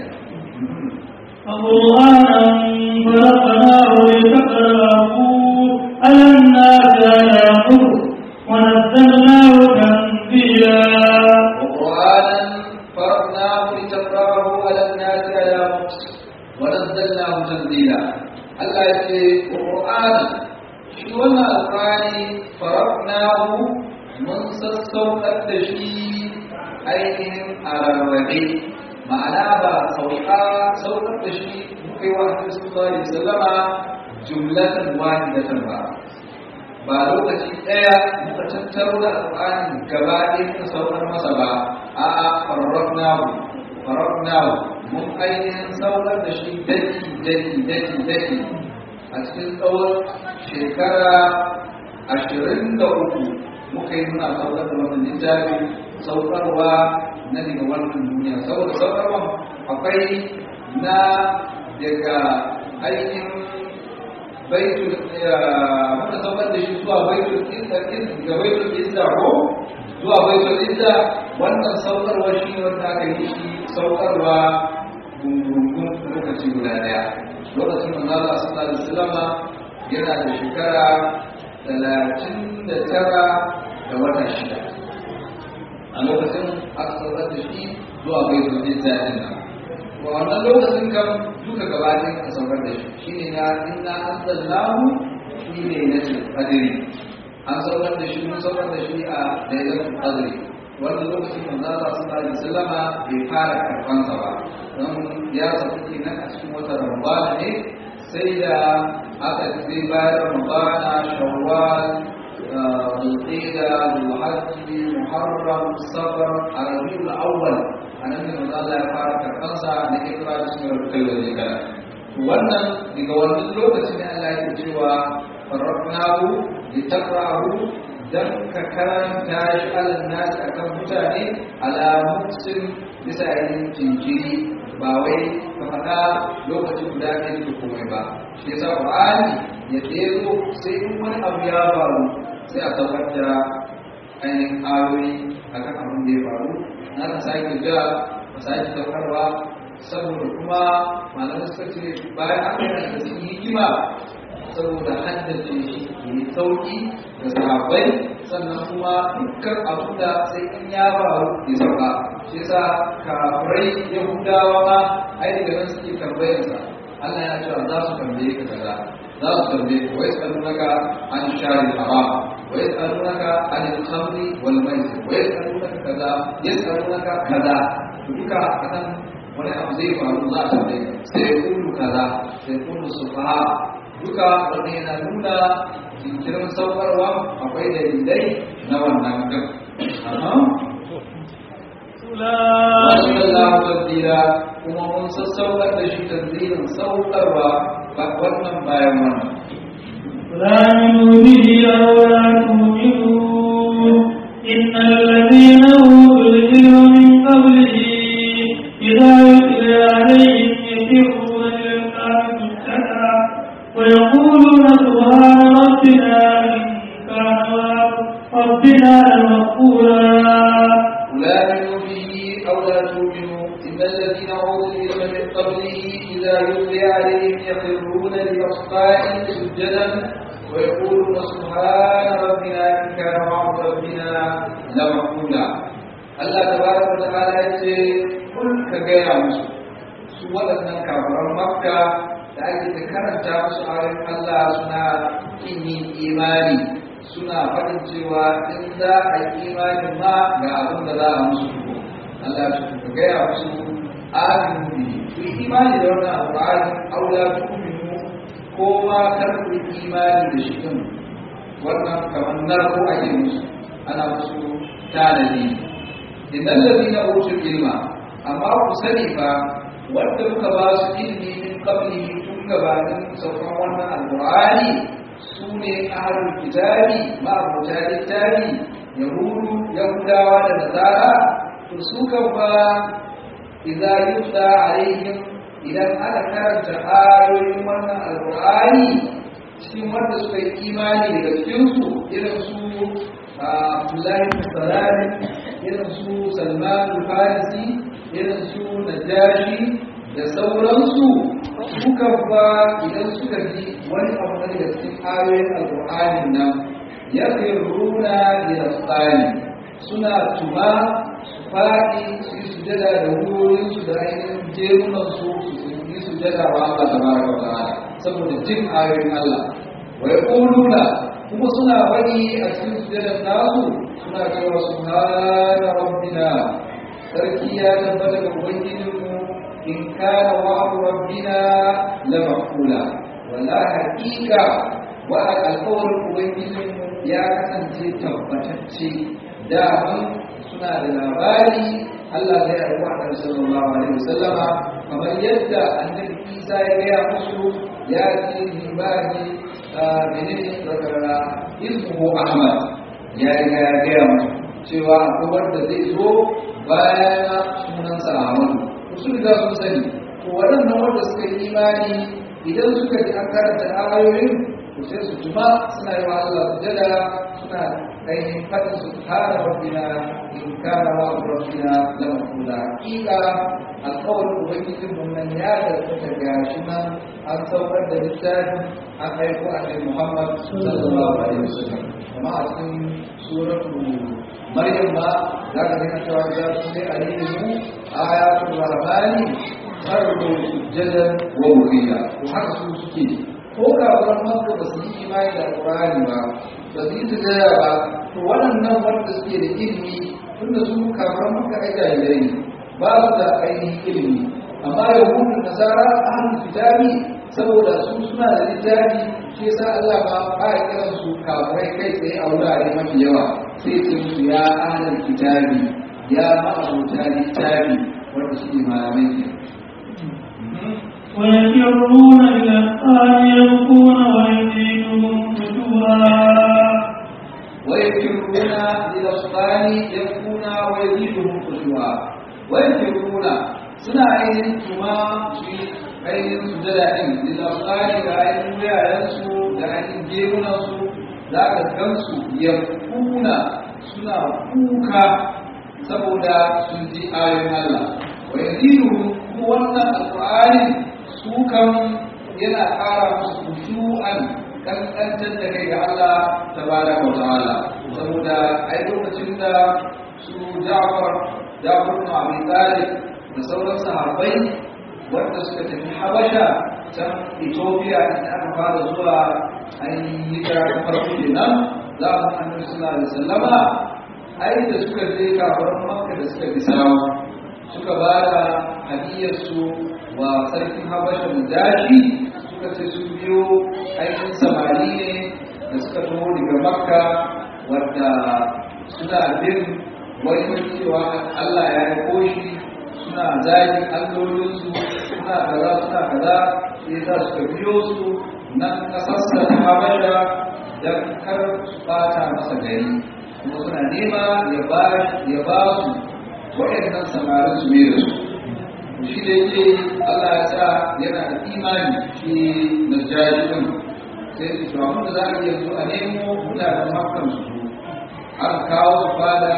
قرآنا فرقناه لتقرأه على الناس على مكر ونزلناه تنزيلا وقرآنا فرقناه لتقرأه على الناس على مكس ونزلناه تنزيلا الله يقول وقرآنا shi wannan alƙur'ani farafnahu mun sassaukar da shi ainihin a rarrabe ma'ana ba sauka saukar da shi kai wa Annabi sallallahu alaihi wasallama jumlatan wahidatan ba ba lokaci ɗaya muka tattaro da alƙur'ani gaba ɗaya muka saukar masa ba a'a farafnahu farafnahu mun ainihin saukar da shi daki daki daki daki a cikin tsawon shekara ashirin da uku muka yi muna saukar da wannan littafi saukarwa na daga wannan duniya saboda saukarwa akwai na daga ainihin baitul muka saukar da shi zuwa baitul izza ga baitul izza ko zuwa baitul izza wannan saukarwa shi ne wanda aka yi shi saukarwa gungun lokaci guda daya lokacin da Allah sallallahu alaihi wasallam yana da shekara talatin da tara da wata shida a lokacin aka saukar da shi zuwa baitul izza din nan wa wannan lokacin kan duka gabatin a saukar da shi shine na inna anzalnahu shi ne na qadri an saukar da shi mun saukar da shi a lailatul qadri wannan lokacin manzo Allah sallallahu alaihi wasallama bai fara karban sa ba don ya sauka kenan a cikin wata Ramadan ne sai da aka zai bayar Ramadana Shawwal Zulqa'da Zulhajji Muharram Safar Rabiul Awwal anan ne manzo Allah ya fara karban sa da ikra da sunan kallon da wannan daga wannan lokacin ne Allah yake cewa farraqnahu litaqra'ahu dan ka karanta shi alal nasi akan mutane ala muksin bisa yin jinkiri ba wai ka faɗa lokacin guda ɗaya da komai ba shi yasa Qur'ani ya ɗero sai in wani abu ya faru sai a saukar da ainihin ayoyi akan abin da ya faru na ka sake ja ka sake saukarwa saboda kuma malamai suka ce bayan an yi da su hikima saboda haddace shi mai sauki da sahabbai sannan kuma dukkan abin da sai in ya faru ya sauka shi yasa kafirai yahudawa ma ai daga nan suke tambayarsa Allah ya cewa za su tambaye ka kaza za su tambaye ka wai tsalunaka an shari haram wai tsalunaka an khamri wal maisir wai tsalunaka kaza ya tsalunaka kaza duka akan wani abu zai faru za a tambaye ka sai kulu kaza sai kulu sufaha duka wanda yana nuna jinkirin saukarwa akwai dalilai na wannan kan wasu Allah tabbira kuma mun sassaukar da shi tanzirin saukarwa wannan bayan wannan فآمنوا به أو لا تؤمنوا إن الذين أوتوا العلم من قبله إذا يتلى عليهم يخرون للقاء سجدا ويقولون سبحان ربنا إن كان ربنا لغفورا لا آمنوا به أو لا تؤمنوا إن الذين أوتوا العلم من قبله إذا يتلى عليهم يخرون للأصقاء سجدا ويقولون سبحان ربنا إن كان وعد ربنا لمفعولا الله تبارك وتعالى يقول قل كجاية مسلم su waɗannan kafaran makka da ake ta karanta musu ayoyin Allah suna kin yin imani suna faɗin cewa in za a yi imanin ma ga abin da za a musu Allah ya gaya musu aminu bi ku yi imani da wannan alƙur'ani aula tu'minu ko ma kar ku yi imani da shi din wannan kamar narko ake musu ana musu tanadi innal ladina utul ilma amma ku sani fa wanda muka ba su ilmi min qablihi tun gabanin saukan wannan alqur'ani sune ahlul kitabi ma abota littafi yahudu yahudawa da nasara to su kan fa idza yutla alaihim idan aka karanta ayoyin wannan alqur'ani cikin wanda suka yi imani daga cikinsu irin su Abdullahi Sarari irin su Salman Farisi irin su Najashi da sauransu suka ba idan suka ji wani abu na daga cikin ayoyin alƙur'anin nan ya fi runa da tsari suna tuma su faɗi su yi sujada da wuyoyinsu da ainihin jerunansu su yi sujada wa Allah tabaraka wa ta'ala saboda jin ayoyin Allah wa yaquluna kuma suna bari a cikin sujadar nasu suna cewa subhana rabbina sarki ya tabbata ga ubangijinmu in kana wa'du rabbina la maqula wala haqiqa wa alqawlul ubangijinmu ya kasance tabbatacce da suna da labari Allah zai yi wa Annabi sallallahu alaihi wasallama kamar yadda Annabi Isa ya gaya musu ya ce ni ba ni menene daga ismuhu Ahmad ya riga ya gaya musu cewa akwai wanda zai zo bayan sunansa Ahmadu su riga sun sani to waɗannan wanda suka yi imani idan suka ji an karanta ayoyin to sai su tuma suna yi wa Allah sujada suna ainihin faɗin su kara rabbina in kana wa rabbina la maqula hakika alƙawarin ubangijin mun nan ya da ga shi nan an saukar da littafin an aiko annabi Muhammad sallallahu alaihi wasallam kuma a cikin suratul Maryam ma za ka ga cewa ya sunne alimu ayatul rahmani fardu sujjadan wa wuqiya to haka su suke ko kafiran makka ba su yi imani da alqur'ani ba ba su yi sujjada ba to waɗannan wanda suke da ilimi tunda su kafiran makka ai jahilai ne ba su da ainihin ilimi amma yahudu nasara ahlul kitabi saboda su suna da littafi shi yasa Allah ba ba ya kiran su kafirai kai tsaye a wurare mafi yawa sai ce musu ya ahlul kitabi ya ma'abuta littafi wanda shi ne malamai ke ويخرون إلى الأذقان يبكون ويزيدهم خشوعا ويكرون للأصفان يبكون ويزيدهم خشوعا ويكرون suna ainihin tuma su yi ainihin su da daɗin lilafari da ainihin wuyayensu da ainihin gemunansu za ka gansu ya kuna suna kuka saboda sun ji ayoyin Allah wa yazidu ku wannan alqur'ani su kan yana ƙara musu khushu'an kankantar da kai ga Allah tabaraka wa ta'ala saboda ai lokacin da su Ja'far Ja'far ibn Abi Talib da sauran sahabbai wanda suka tafi Habasha can Ethiopia inda aka fara zuwa ainihin hijira ta farko kenan za mu annabi sallallahu alaihi wasallama ai da suka je kafaran Makka da suka bi sawu suka ba da hadiyarsu wa sarkin Habasha da dashi suka ce sun biyo ainihin samari ne da suka taho daga Makka wadda suna bin wani cewa Allah ya yi koshi suna zagi allolinsu suna kaza suna kaza sai za su biyo su nan kasarsa ta habasha don kar su bata masa gari kuma suna nema ya ba ya ba su waɗannan samarin su mai da su shi da yake Allah ya sa yana da imani shi na jahilin sai su to abin da za a iya zo a nemo mutanen makkan su an kawo su fada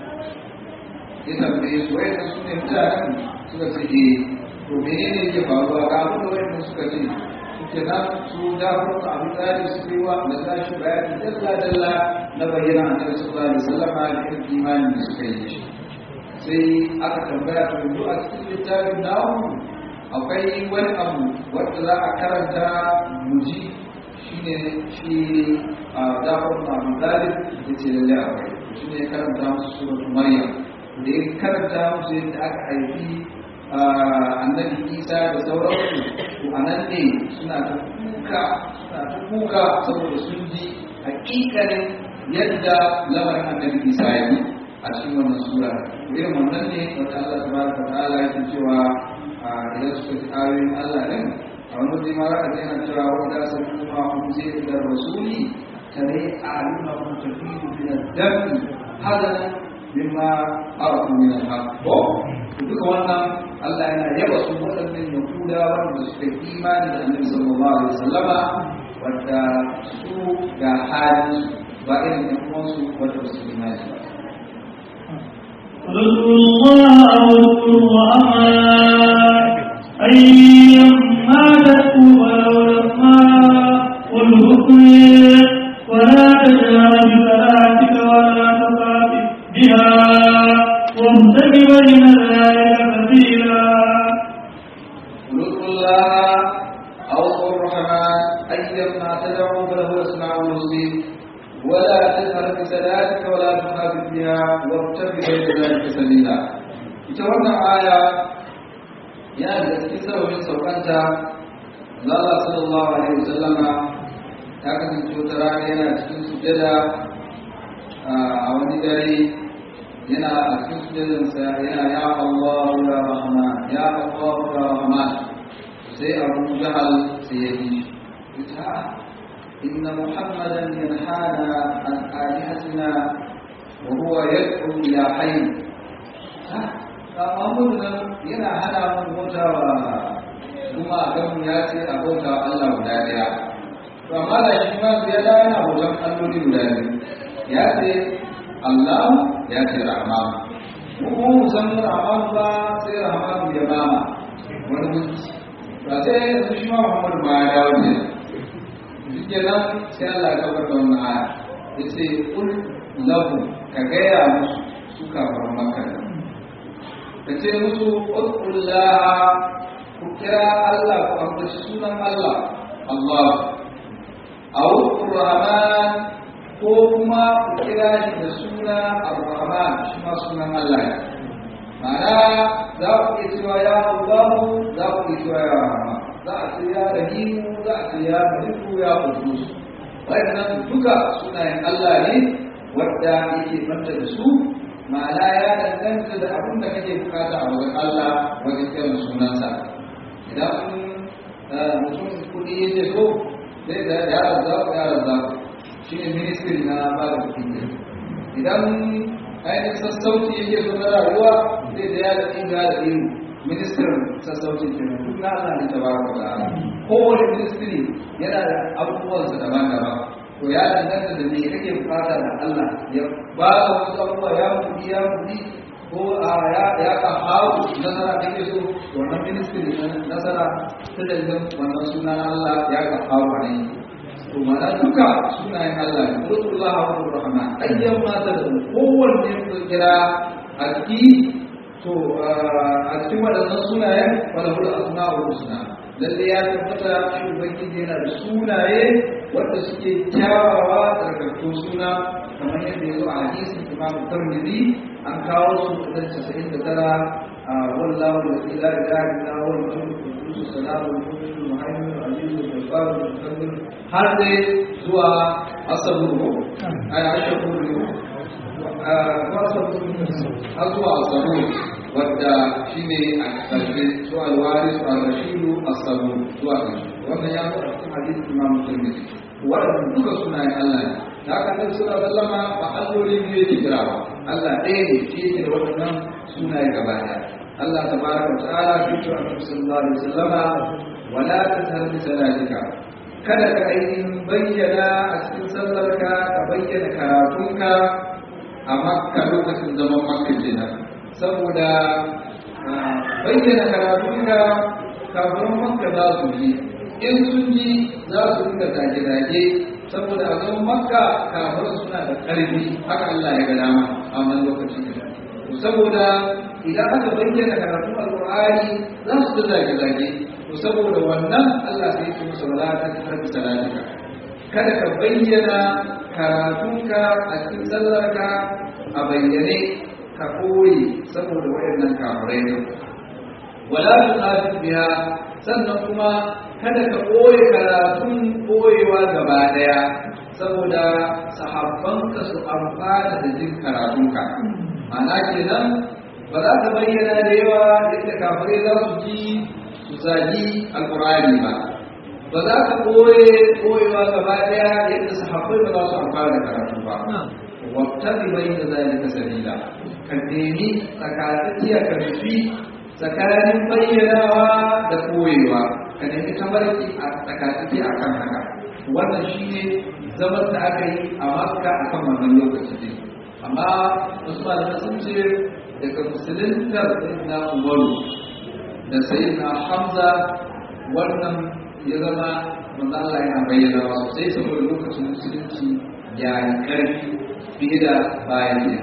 ya tambaye su wai su ne mutanen suka ce eh to menene yake faruwa ga abin da wayannan suka ce suke nan su da farko abin da ya su yi wa da za shi bayani dalla dalla na bayyana annabi sallallahu alaihi wasallam da irin imanin da suka yi shi sai aka tambaya to yanzu a cikin littafin namu akwai wani abu wanda za a karanta muji shine shi a dafar ma'amu dalib da ce lalle akwai shi ne karanta musu suratul maryam da ya karanta musu yadda aka haifi annabi isa da sauransu to a nan ne suna ta kuka suna ta kuka saboda sun ji hakikalin yadda lamarin annabi isa ya yi a cikin wannan sura irin wannan ne wata Allah tabaraka wa ta'ala yake cewa idan suka ji ayoyin Allah din a wani waje ma za ka ji yana cewa wanda sun kuma kun je da rasuli tare a alima kun tafiyu min ad-dami hadanan mimma arafu min al-haq ko duka wannan Allah yana yaba su waɗannan yahuda wanda suka yi imani da annabi sallallahu alaihi wasallama wanda su ga hali ba irin ɗan uwansu wanda ba su yi imani ba رسول الله رسول وأمات أيما تكون ولو الأسماء والحكم ولا تجهر بصلاتك ولا تخافت بها وابتغ بين ذلك سبيلا قل الله أو الرحمن أيما تدعو فله الأسماء الحسنى ولا تجهر بصلاتك ولا تخافت بها وابتغ بين ذلك سبيلا ita wannan aya yana da cikin sababin saukanta Allah sallallahu alaihi wasallama ya kasance wata rana yana cikin sujada a wani dare yana a cikin sujadansa yana ya Allah ya Rahman ya Allah ya Rahman sai Abu Jahal sai ya yi ita inna Muhammadan yanhana an alihatina wa huwa yad'u ila hayy ha Muhammadu nan yana hana mun bauta wa kuma a kan ya ce a bauta wa Allah guda daya to amma da shi ma ya da yana bautan alloli guda biyu ya ce Allah ya ce Rahman mu kuma mu san Rahman ba sai Rahman ya bama wani gunki ba sai yanzu shi ma Muhammadu ba ya dawo ne shi kenan sai Allah ya kabar da wannan aya ya ce kul lahu ka gaya musu su kafar makka ka ce musu ƙulƙullaha ku kira Allah ku ambaci sunan Allah Allah a Rahman ko kuma ku kira shi da suna Ar-Rahman shi ma sunan Allah ne ma'ana za ku iya cewa ya Allahu za ku iya cewa ya Rahman za a ce ya Rahimu za a ce ya Maliku ya Qudus waɗannan duka sunayen Allah ne wadda yake banta da su ma'ana ya danganta da abin da kake bukata a wajen Allah wajen kiran sunansa idan mutum kuɗi yake so sai da ya razza ya razza shi ne ministry na ba da kuɗi idan ainihin sassauci yake so na rayuwa sai da ya da inga da iru ministrin sassauci ke nan duk na Allah ne ta ba ka da kowane ministry yana da abubuwansa daban-daban to ya danganta da me kake bukata da Allah ya ba ka wasu abubuwa ya mudi ya mudi ko a ya ya ka hawo nasara kake so wannan ministry na nasara ta dalilin wannan suna Allah ya ka hawo ne to mana duka sunayen Allah ne Qulullah wa Rahman ayyan ma ta da kowanne ku kira a ciki to a cikin waɗannan sunayen wala hul asma'ul husna lalle ya tabbata shi ubangiji yana da sunaye wanda suke kyawawa tsarkakku suna kamar yadda ya zo a hadisin imam tirmidhi an kawo su da casa'in da tara a wallahu da ila ila ila wal mutum salamu mu'minu muhaimin azizu jabbar mutakallim har dai zuwa asabu ay ashkuru ko asabu har zuwa asabu wadda shine a ƙarshe su alwari su al-rashidu asabu zuwa ƙarshe wannan ya zo a cikin hadisin imam tirmidhi waɗanda duka sunayen Allah ne da haka nan suna sallama ba alloli biyu yake kira ba Allah ɗaya ne shi yake da waɗannan sunaye gaba ɗaya Allah tabaraka wa ta'ala fi cewa Annabi sallallahu alaihi wasallama wala tashhar bi salatika kada ka ainihin bayyana a cikin sallarka ka bayyana karatunka a makka lokacin zaman makka kenan saboda bayyana karatunka kafin makka za su yi in sun ji za su rinka zage-zage saboda a zaman makka kafin suna da ƙarfi haka Allah ya ga dama a wannan lokacin da saboda idan aka bayyana karatun alƙur'ani za su da zage-zage to saboda wannan Allah sai ya musu wala ta tarbi salatika kada ka bayyana karatunka a cikin sallarka a bayyane ka koyi saboda wayannan kafirai ne wala tuqatil biha sannan kuma kada ka koyi karatun koyewa gaba daya saboda sahabbanka su amfana da jin karatunka ma'ana kenan ba za ka bayyana da yawa yadda kafirai za su ji su zagi alkurani ba ba za ka koye koyewa gaba daya yadda sahabbai ba za su amfana da karatu ba wabtani bai da zalika sabila ka nemi tsakatsakiya ka nufi tsakanin bayyanawa da koyewa ka nemi tabarki a tsakatsaki a kan haka wannan shi ne zaman da aka yi a makka a kan wannan lokaci ne amma wasu malamai sun ce daga musuluntar na umaru da sai na hamza wannan ya zama manzo Allah yana bayyana sosai saboda lokacin musulunci ya yi ƙarfi fiye da bayan ne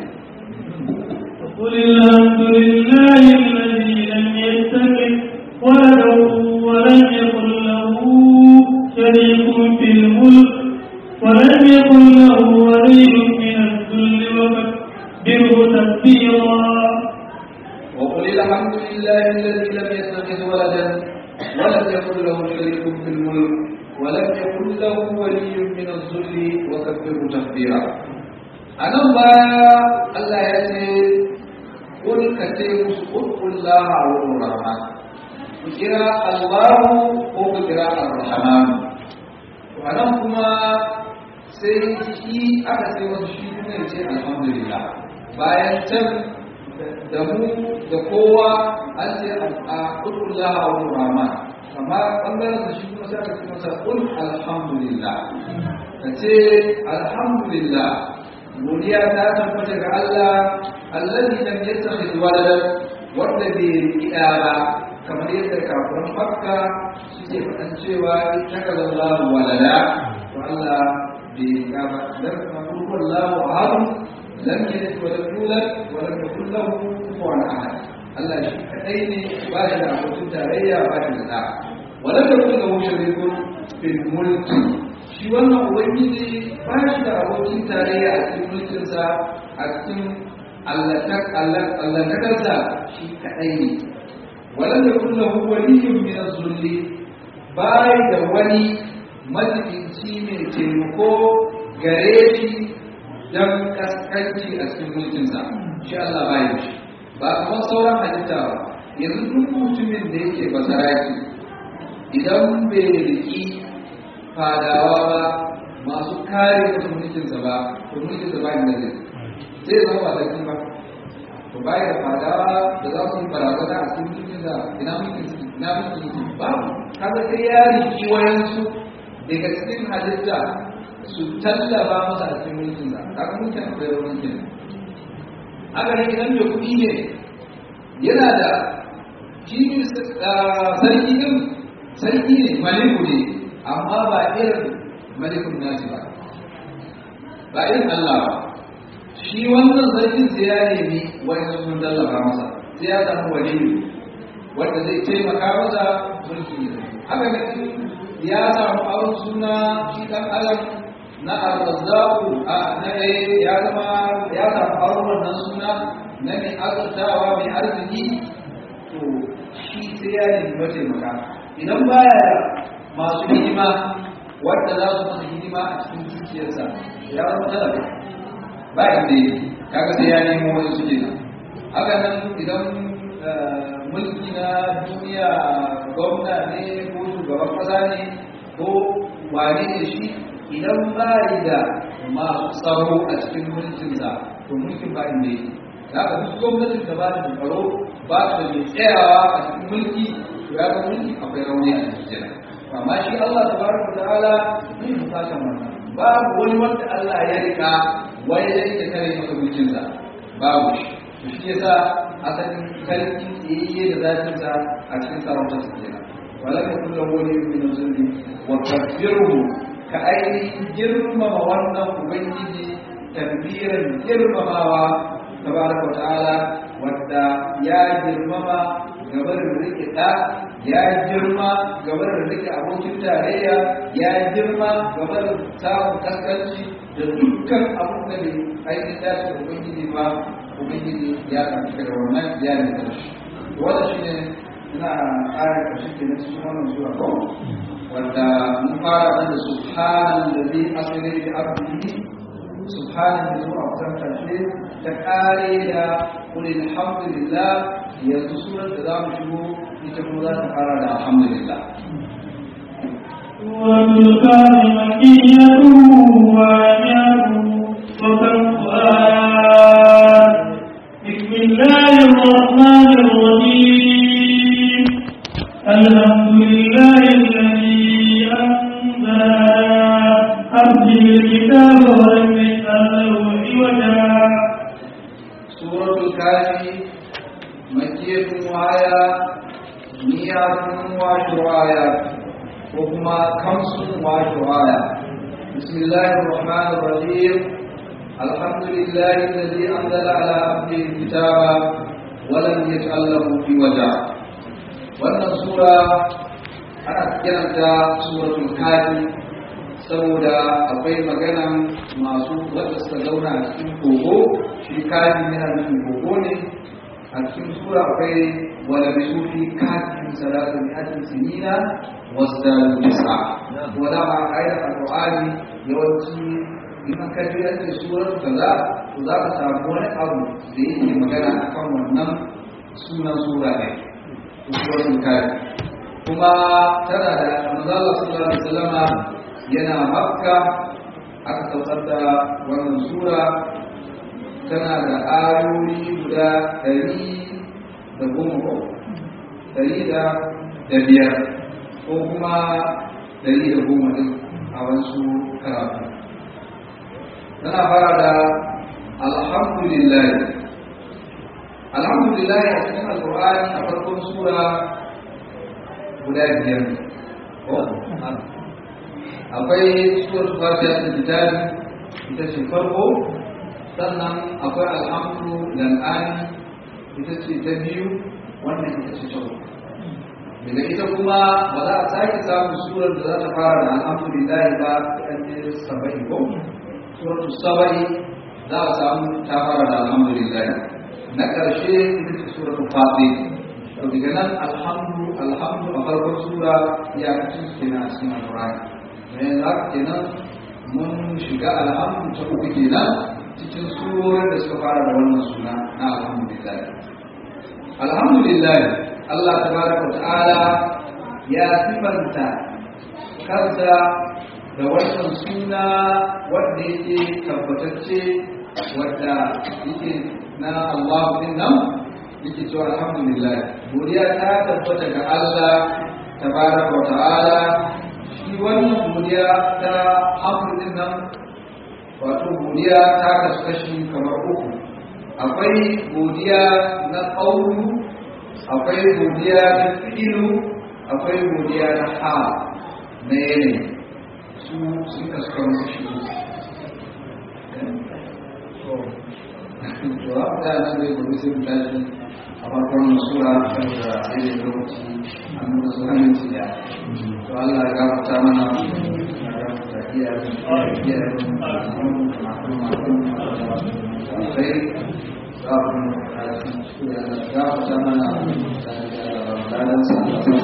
قل الحمد لله الذي لم يتخذ ولدا ولم يكن له شريك في الملك ولم يكن له ولي من الذل وكبره تكبيرا وقل الحمد لله الذي لم يتخذ ولدا ولم يكن له شريك في الملك ولم يكن له ولي من الذل وكبره تكبيرا أنا ما الله يأتي قل كتير قل الله أو الرحمن kira Allahu ko ku kira Ar-Rahman wannan kuma sai shi aka sai wasu shi kuma ya ce alhamdulillah bayan can da mu da kowa an ce a kulkullah a wurin rahman amma ɓangaren da shi kuma sai aka ce masa kul alhamdulillah ka ce alhamdulillah godiya ta tabbata ga Allah allazi lam yattakhidh waladan wanda bai riƙa ba kamar yadda kafirin makka suke faɗan cewa ita ga lallahu walada to Allah bai riƙa ba dan kuma wallahu ahad lam yalid wa lam yulad wa lam yakul lahu kufuwan ahad Allah shi kadai ne ba shi da abokin tarayya ba shi da da wa lam yakul lahu sharikun fil mulki shi wannan ubangiji ba shi da abokin tarayya a cikin mulkinsa a cikin allatakarsa shi kaɗai ne waɗanda kulla waliyyun min zulli bai da wani majibinci mai taimako gare shi don kaskanci a cikin mulkinsa shi Allah bai da shi ba kamar sauran halitta ba yanzu duk mutumin da yake basaraki idan bai riki fadawa ba masu kare masa mulkinsa ba to mulkinsa ba inda zai zai zama ba sarki ba to baya da fadawa da za su yi barazana a cikin mulkinsa ina mulkin su ina mulkin su babu kaga sai ya riki wayansu daga cikin halitta su tallaba masa a cikin mulkinsa kaga mulkin akwai rauni kenan haka ne idan mai kuɗi ne yana da shi sarki din sarki ne maliku ne amma ba irin malikun nasi ba ba irin Allah ba shi wannan sarkin sai ya nemi wani sun tallafa masa sai ya samu waliyu wanda zai taimaka masa mulki ne haka ne ya samu abin suna shi dan adam na arzaku a na ya zama ya samu abin wannan suna na mai azurtawa mai arziki to shi sai ya nemi mataimaka idan baya masu hidima wadda za su masa hidima a cikin dukiyarsa ya zama talaka ba inda yake kaga sai ya nemo wani suke nan haka nan idan mulki na duniya gwamna ne ko shugaban kasa ne ko wane ne shi idan ba da masu tsaro a cikin mulkinsa to mulkin ba inda yake da haka duk gwamnatin da ba da tsaro ba da mai tsayawa a cikin mulki to ya ga mulki akwai rauni a cikin amma shi Allah tabaraka ta'ala bai bukatan wannan babu wani wanda Allah ya rika wai ya rike kare masa mulkinsa babu shi to shi yasa asalin sarki tsayayye da zatin sa a cikin sarautar sa kenan wala ka kullu wani min zulmi wa kafiru ka ainihin girmama wannan ubangiji tabbiran girmamawa tabaraka ta'ala wadda ya girmama gabar rike da ya girma gabar rike abokin tarayya ya girma gabar samun kaskanci da dukkan abin da bai ainihin dace da ubangiji ba ubangiji ya karfi da wannan ya ne da shi wanda shi ne ina ƙara ƙarshe ke na cikin wannan zuwa ko wanda mun fara da subhanan da zai asiri da abdihi subhanan da zuwa kusan ƙarshe ta ƙare da kuli alhamdulillah yanzu surar da za mu shigo ita kuma za ta fara da alhamdulillah والكان مكية وآيات وكف آيات بسم الله الرحمن الرحيم الحمد لله الذي أنزل على عبده الكتاب ولم يجعل له عوجا سورة الكافي مكية وآية مئة وعشر آيات وهما خمس وعشر آيات بسم الله الرحمن الرحيم الحمد لله الذي أنزل على عبده الكتاب ولم يجعل له عوجا wannan sura ana kiranta suratul kafi saboda akwai magana masu wadda suka zauna a cikin kogo shi kafi yana nufin kogo ne a cikin sura akwai wala bi sufi kafin salatu bi hatin sinina wasda bisa wala ma ayat alqur'ani yawanci in ka ji an ce surar kaza to za ka samu wani abu da yake magana akan wannan sunan sura ne suratul kafi kuma tana da manzala sallallahu alaihi wasallama yana makka aka saukar da wannan sura tana da ayoyi guda ɗari da goma ko ɗari da da biyar ko kuma ɗari da goma ɗin a wasu karatu tana fara da alhamdulillah alhamdulillah a cikin alƙur'ani a farkon sura guda biyar ko akwai suwar fatiha ta kitabi ita ce farko sannan akwai alhamdu lal'ani ita ce ta biyu wannan ita ce ta uku daga ita kuma ba za a sake samun surar da za ta fara da alhamdulillahi ba ta ɗan saba'i ko suratu saba'i za a samu ta fara da alhamdulillahi na ƙarshe ita ce suratu fatiha to daga nan alhamdu alhamdu a farkon sura ya kace kenan a cikin alqur'ani ne za ka kenan mun shiga alhamdu ta uku kenan cikin surorin da suka fara da wannan suna na alhamdulillah alhamdulillah Allah tabaraka ta'ala ya sifanta kansa da wannan suna wanda yake tabbatacce wanda yake na Allah din nan yake cewa alhamdulillah godiya ta tabbata ga Allah tabaraka wa ta'ala shi wannan godiya ta hamdulillah nan wato godiya ta kasu kashi kamar uku akwai godiya na ƙaunu akwai godiya na fi'ilu akwai godiya na ha na yanayi su sun kasu kamar kashi uku to haka da nan zai gobe sai mu tashi a farkon sura kan da ayyukan lokaci an nuna su hannun su ya to Allah ya gafarta mana ya gafarta iyayen iyayen alkhairi za ku su ya gafarta mana ranar sa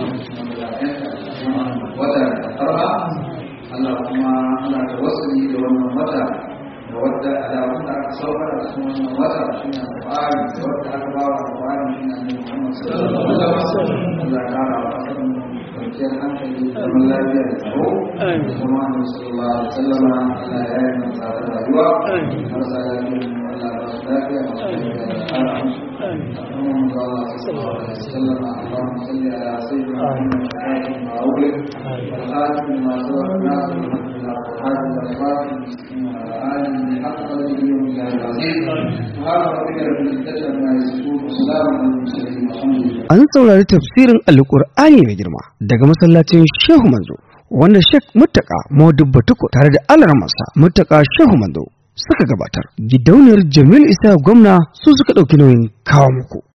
wata karba Allah kuma ana da wasu da wannan wata da wadda alamun da aka saukar da su wannan wata shi ne alƙur'ani da wadda aka ba wa alƙur'ani shi ne annabi Muhammad sallallahu alaihi wasallam Allah ya kara wa kan kwanciyar hankali da zaman lafiya da tsaro da kuma annabi sallallahu alaihi wasallam Allah ya yi mana tsadar rayuwa marasa lafiya Allah ba su lafiya masu lafiya da kara musu اللهم صل على وسلم اللهم صل على سيدنا محمد وعلى ما أغلق والخاتم لما سبق ناصر الحمد لله والحاج والخاتم المسكين وعلى آله حق قدره ومن العظيم سبحان ربك رب العزة عما يصفون وسلام على المرسلين والحمد لله An saurari tafsirin Alƙur'ani mai girma daga masallacin Shehu Manzo wanda Sheikh Muttaka Modubba Tuko tare da Alarmasa Muttaka Shehu Manzo suka gabatar. Gidauniyar Jamil Isa gwamna su suka ɗauki nauyin kawo muku.